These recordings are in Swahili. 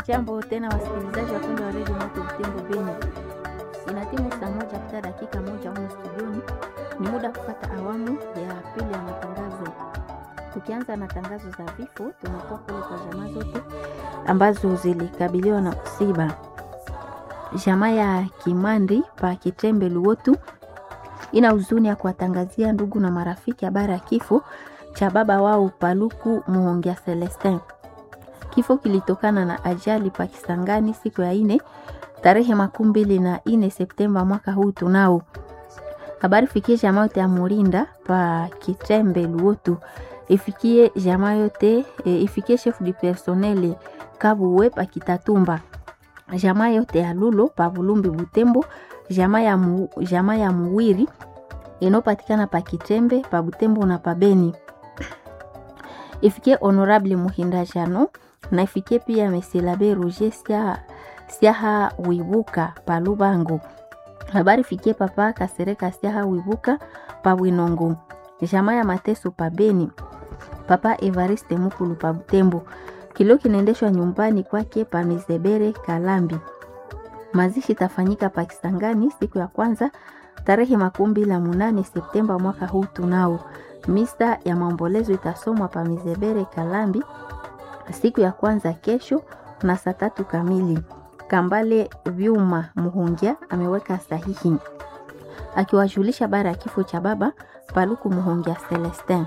Jambo tena wasikilizaji wapendwa wa redio Moto Butembo Beni, ina timu saa moja kupita dakika moja humu studioni. Ni muda wa kupata awamu ya pili ya matangazo. Tukianza na tangazo za vifo, tunakuwa kule kwa jamaa zote ambazo zilikabiliwa na msiba. Jamaa ya Kimandi pa Kitembe Luotu ina huzuni ya kuwatangazia ndugu na marafiki habari ya kifo cha baba wao Paluku Muhongia Celestin. Kifo kilitokana na ajali pa Kisangani siku ya ine tarehe makumi mbili na ine Septemba mwaka huu tunao. Habari fikie jamaa yote ya Murinda pa Kitembe Luotu, ifikie jamaa yote e, ifikie chef du personnel Kabuwe pa Kitatumba, jamaa yote ya Lulo pa Bulumbi Butembo, jamaa ya, mu, jamaa ya Muwiri inopatikana pa Kitembe pa Butembo na pa Beni ifikie honorable Muhinda Jano na ifikie pia Mesilabe Roger Siaha, Siaha Wibuka pa Lubango. Habari fikie papa Kasereka Siaha Wibuka pa Winongo, jamaa ya Mateso pa Beni, papa Evariste Mukulu pa Butembo. Kilio kinaendeshwa nyumbani kwake pa Mizebere Kalambi. Mazishi tafanyika pa Kisangani siku ya kwanza tarehe makumi mbili na munane Septemba mwaka huu tunao. Misa ya maombolezo itasomwa pa Mizebere Kalambi siku ya kwanza kesho na saa tatu kamili. Kambale Vyuma Muhungia ameweka sahihi akiwajulisha bara ya kifo cha baba Paluku Muhungia Celestin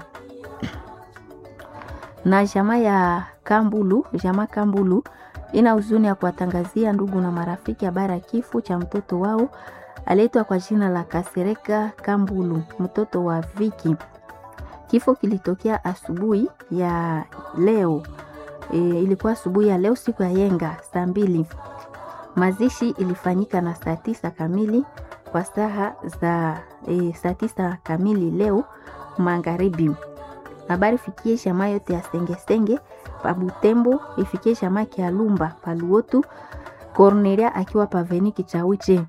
na jamaa ya Kambulu. Jamaa Kambulu ina huzuni ya kuwatangazia ndugu na marafiki habari ya kifo cha mtoto wao aliitwa kwa jina la Kasereka Kambulu, mtoto wa Viki. Kifo kilitokea asubuhi ya leo e, ilikuwa asubuhi ya leo siku ya yenga saa mbili. Mazishi ilifanyika na saa tisa kamili kwa saa za e, saa tisa kamili leo magharibi. Habari fikie jamaa yote ya sengesenge pa Butembo, ifikie jamaa Kialumba pa Luotu, Cornelia akiwa paveni Kichawiche.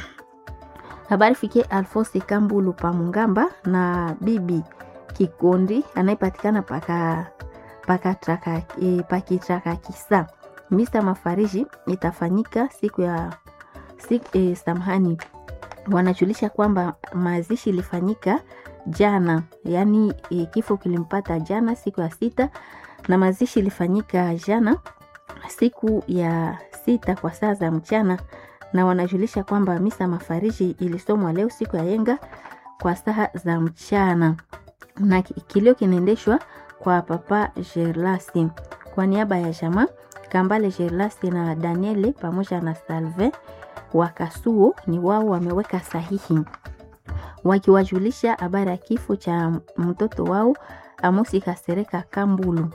Habari fikie Alfonse Kambulu pa Mungamba na bibi Kikondi anayepatikana paka pakitraka e, pakitraka kisa. Misa mafariji itafanyika siku ya siku, e, samahani, wanajulisha kwamba mazishi ilifanyika jana, yaani e, kifo kilimpata jana siku ya sita, na mazishi ilifanyika jana siku ya sita kwa saa za mchana, na wanajulisha kwamba misa mafariji ilisomwa leo siku ya yenga kwa saa za mchana, na kilio kinaendeshwa kwa papa Gerlasi kwa niaba ya jamaa Kambale Gerlasi na Daniele pamoja na Salve wa Kasuo ni wao wameweka sahihi wakiwajulisha habari ya kifo cha mtoto wao Amosi Kasereka Kambulu.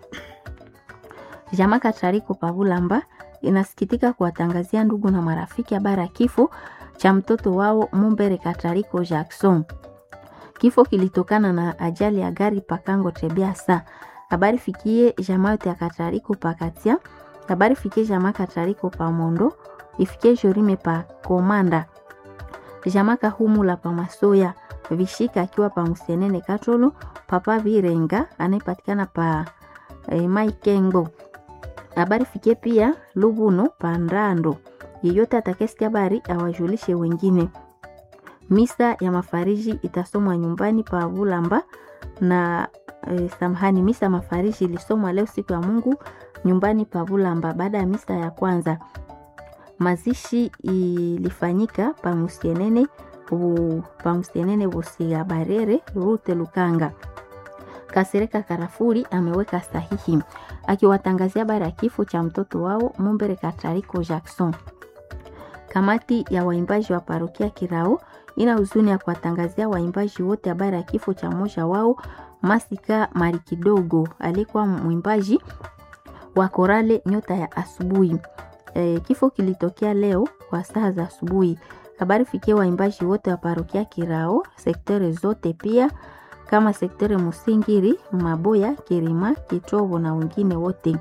Jamaa Katariko Pavulamba inasikitika kuwatangazia ndugu na marafiki habari ya kifo cha mtoto wao Mumbere Katariko Jackson. Kifo kilitokana na ajali ya gari pakango Tebiasa. Habari fikie jamaa yote ya Katariko pakatia. Habari fikie jamaa Katariko pa Mondo, ifikie Jorime pa Komanda. Jamaa Kahumula pa Masoya, Vishika akiwa pa Musenene Katolo, papa Virenga anayepatikana pa eh, Maikengo. Habari fikie pia Lubuno pa Ndando. Yeyote atakayesikia habari awajulishe wengine. Misa ya mafariji itasomwa nyumbani pa Bulamba na e, samahani, misa ya mafariji ilisomwa leo siku ya Mungu nyumbani pa Bulamba. Baada ya misa ya kwanza, mazishi ilifanyika pa Musienene pa Musienene Busia Barere Rute Lukanga. Kasereka Karafuri ameweka sahihi akiwatangazia habari ya kifo cha mtoto wao Mumbere Katariko Jackson. Kamati ya waimbaji wa parokia Kirao ina huzuni ya kuwatangazia waimbaji wote habari ya kifo cha mmoja wao Masika Mari Kidogo alikuwa mwimbaji wa korale Nyota ya Asubuhi. E, kifo kilitokea leo kwa saa za asubuhi. Habari fikia waimbaji wote wa parokia Kirao sektere zote pia kama sektere Musingiri, Maboya, Kirima, Kitobo na wengine wote.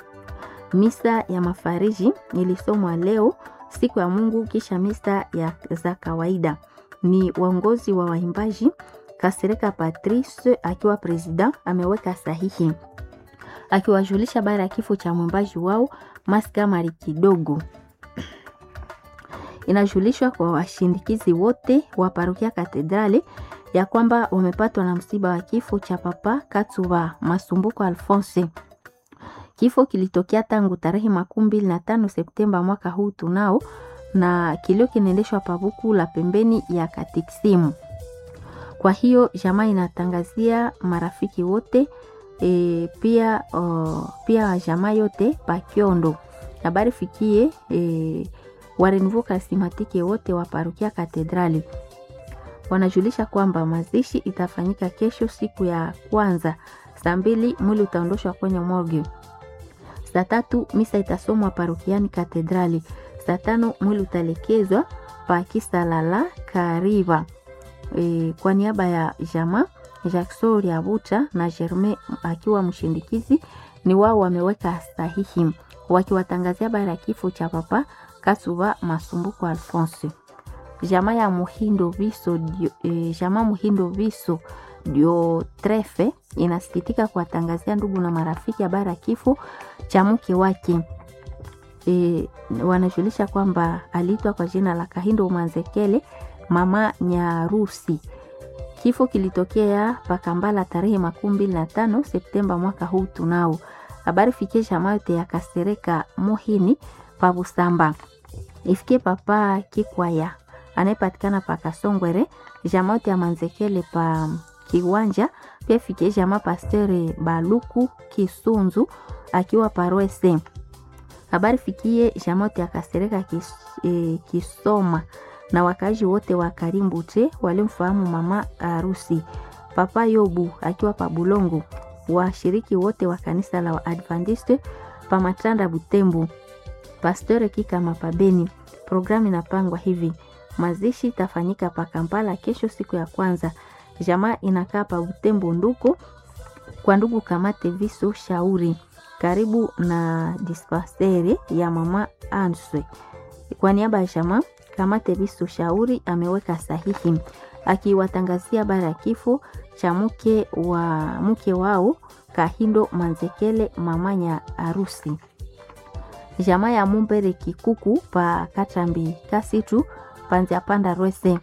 Misa ya mafariji ilisomwa leo siku ya Mungu kisha misa ya za kawaida ni waongozi wa waimbaji Kasereka Patrice akiwa president ameweka sahihi akiwajulisha habari ya kifo cha mwimbaji wao Maskamari kidogo. Inajulishwa kwa washindikizi wote wa parokia Katedrali ya kwamba wamepatwa na msiba wa kifo cha Papa Katsuba Masumbuko Alphonse. Kifo kilitokea tangu tarehe makumi mbili na tano Septemba mwaka huu tunao, na kilio kinaendeshwa pabuku la pembeni ya Katiksimu. Kwa hiyo jamaa inatangazia marafiki wote e, pia o, pia jamaa yote pakiondo habari fikie e, warenvu kasimatike wote wa parokia Katedrali wanajulisha kwamba mazishi itafanyika kesho siku ya kwanza saa mbili, mwili utaondoshwa kwenye morgue. Saa tatu misa itasomwa parokiani Katedrali. Saa tano mwili utaelekezwa pakisalala Kariva. E, kwa niaba ya jama Jackson Riabuta na Germain akiwa mshindikizi ni wao wameweka sahihi wakiwatangazia habari ya kifo cha Papa Kasuba Masumbuko Alphonse. Jama ya Muhindo Viso dio, e, jama Muhindo Viso dio trefe inasikitika kuwatangazia ndugu na marafiki habari ya kifo cha mke wake. E, wanajulisha kwamba aliitwa kwa jina la Kahindo Manzekele mama Nyarusi. Kifo kilitokea Pakambala tarehe makumi mbili na tano Septemba mwaka huu tunao. Habari fikie jamaa yote ya Kasereka Mohini pa Busamba. Ifikie papa Kikwaya anayepatikana pa Kasongwere, jamaa yote ya Manzekele pa Kiwanja, pia fikie jamaa Pastere Baluku Kisunzu akiwa Parwese. Habari fikie jamaa yote ya Kasereka kis, eh, Kisoma na wakazi wote wa Karimbute walimfahamu mama harusi Papa Yobu akiwa pa Bulongo, washiriki wote wa kanisa la Waadventiste pa Matanda Butembo, Pastore Kikama pa Beni. Programu inapangwa hivi: mazishi itafanyika pa Kampala kesho siku ya kwanza. Jamaa inakaa pa Butembo nduko kwa ndugu Kamate Viso Shauri karibu na dispenseri ya mama Answe. Kwa niaba ya jamaa Kamate Viso Shauri ameweka sahihi akiwatangazia habari ya kifo cha mke wa mke wao Kahindo Manzekele mamanya harusi. Jamaa ya Mumbere Kikuku pa Katambi Kasitu panzia panda Rwese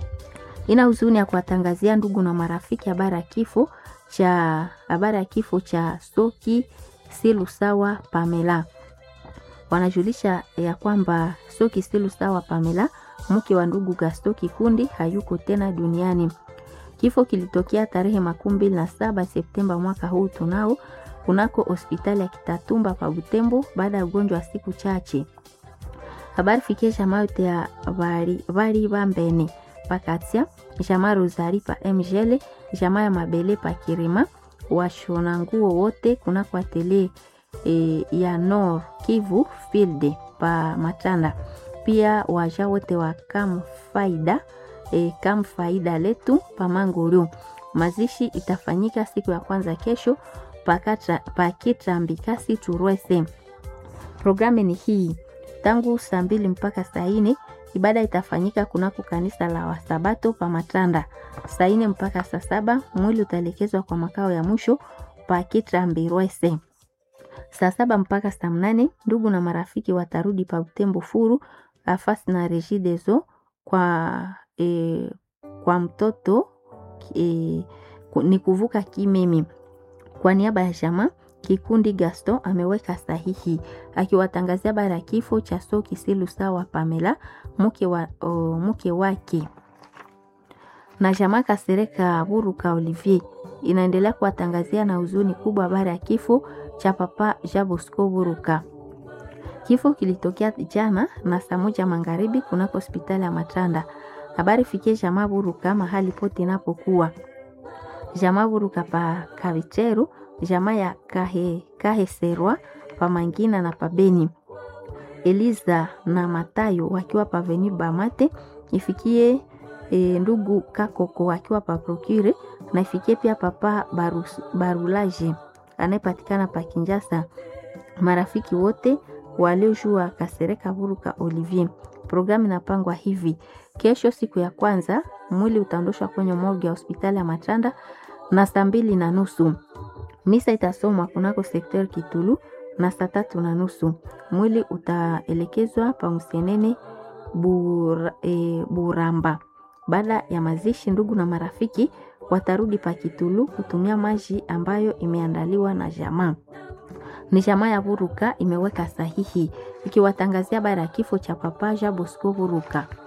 ina huzuni ya kuwatangazia ndugu na marafiki habari ya kifo cha habari ya kifo cha Soki Silusawa Pamela. Wanajulisha ya kwamba Soki Silusawa Pamela mke wa ndugu Gasto Kikundi hayuko tena duniani. Kifo kilitokea tarehe makumi mbili na saba Septemba mwaka huu tunao kunako hospitali ya Kitatumba pa Butembo baada ya ugonjwa wa siku chache. Habari fikie jamaa yote ya bari bambene pakatia jamaa Rosari pa Mgele jamaa ya Mabele pa Kirima washona nguo wote kunako atelier e, ya Nord Kivu Field pa Matanda pia waja wote wa kam faida e, kam faida letu pamanguru. Mazishi itafanyika siku ya kwanza kesho pakitambikasi turwese. Programu ni hii tangu saa mbili mpaka saa nne. Ibada itafanyika kunako kanisa la Wasabato pa Matanda. Saa nne mpaka saa saba mwili utaelekezwa kwa makao ya mwisho pakitambirwese. Saa saba mpaka saa mnane ndugu na marafiki watarudi pa Butembo furu afasi na Regideso kwa, e, kwa mtoto e, ni kuvuka kimimi. Kwa niaba ya jamaa kikundi Gaston ameweka sahihi akiwatangazia habari ya kifo cha Soki Silusawa Pamela mke wa, o, mke wake na jamaa Kasereka Buruka Olivier inaendelea kuwatangazia na huzuni kubwa habari ya kifo cha papa Jabosco Buruka. Kifo kilitokea jana na saa moja magharibi kunako hospitali ya Matanda. Habari fikie jamaa Buruka mahali pote inapokuwa jamaa Buruka pa Kavicheru, jamaa ya Kahe, Kaheserwa pa Mangina na pa Beni. Eliza na Matayo wakiwa pa Veni Bamate, ifikie e, ndugu Kakoko akiwa pa Procure na ifikie pia papa Barus, Barulaje anayepatikana pa Kinjasa. Marafiki wote waliojua Kasereka Buruka Olivier. Programu inapangwa hivi: kesho, siku ya kwanza, mwili utaondoshwa kwenye morgue ya hospitali ya Matanda na saa mbili na nusu. Misa itasomwa kunako sekter Kitulu na saa tatu na nusu. Mwili utaelekezwa pa Msenene bur, e, Buramba. Baada ya mazishi, ndugu na marafiki watarudi pa Kitulu kutumia maji ambayo imeandaliwa na jamaa. Ni jamaa ya Buruka imeweka sahihi ikiwatangazia habari ya kifo cha Papa Jean Bosco Buruka.